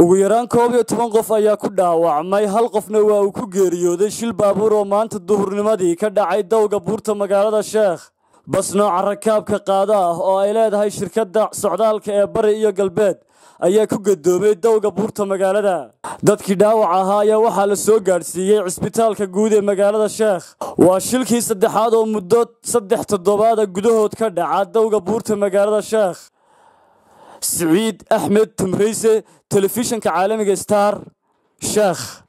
ugu yaraan koob iyo toban qof ayaa ku dhaawacmay hal qofna waa uu ku geeriyooday shil baabuur oo maanta duhurnimadii ka dhacay dowga buurta magaalada sheekh bas nooca rakaabka qaada ah oo ay leedahay shirkadda socdaalka ee bari iyo galbeed ayaa ku gadoomay dowga buurta magaalada dadkii dhaawac ahaa ayaa waxaa la soo gaadhsiiyey cisbitaalka guud ee magaalada sheekh waa shilkii saddexaad oo muddo saddex toddobaada gudahood ka dhaca dowga buurta magaalada sheekh siciid axmed tumrayse telefishinka caalamiga star sheekh